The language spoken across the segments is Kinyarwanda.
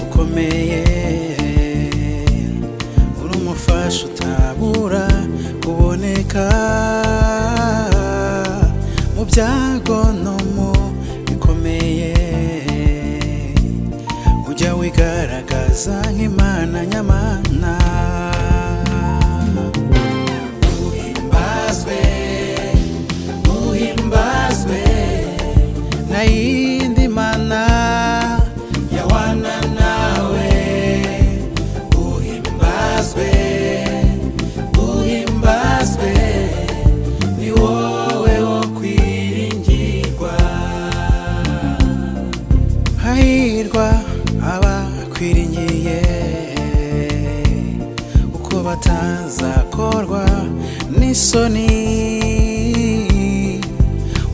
ukomeye uri umufasha utabura uboneka mu byago no mu bikomeye ujya wigaragaza nk'imana nyamana uhimbazwe uhimbazwe na yindi mana ya wana nawe uhimbazwe uhimbazwe ni wowe wo kwiringirwa hahirwa abakwiringiye uko batazakorwa n'isoni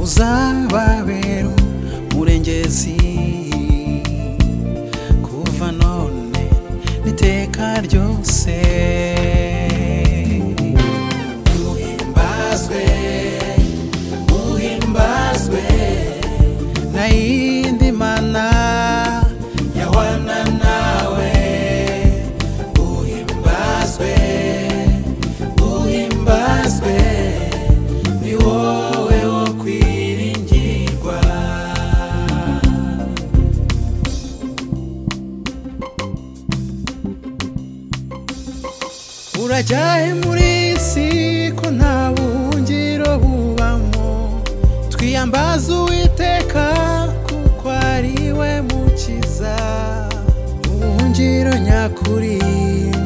uzababera umurengezi kuva none n'iteka ryose uhimbazwe uhimbazwe na yindi mana ya wana nawe uhimbazwe uhimbazwe ni wowe wo kwiringirwa urajya he muri iyi si ko nta buhungiro bubamo twiyambaze uwiteka kuko ari we mukiza ubuhungiro nyakuri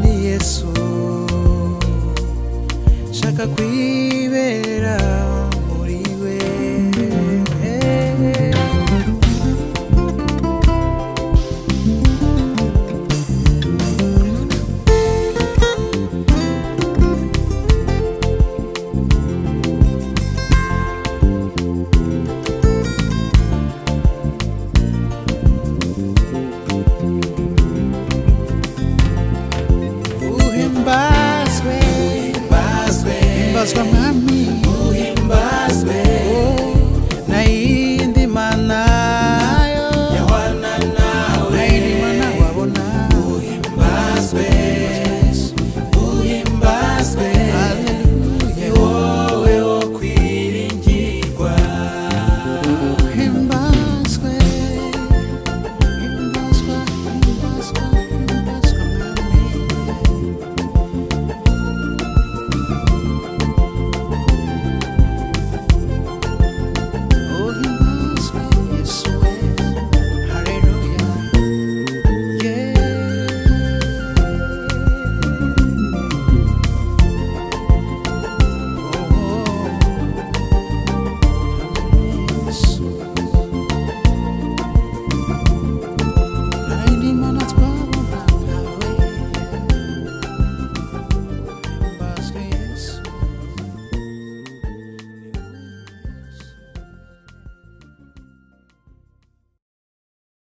ni yesu shaka kwibera muri we uhimbazwe uhimbazwe uhimbazwa mwami uhimbazwe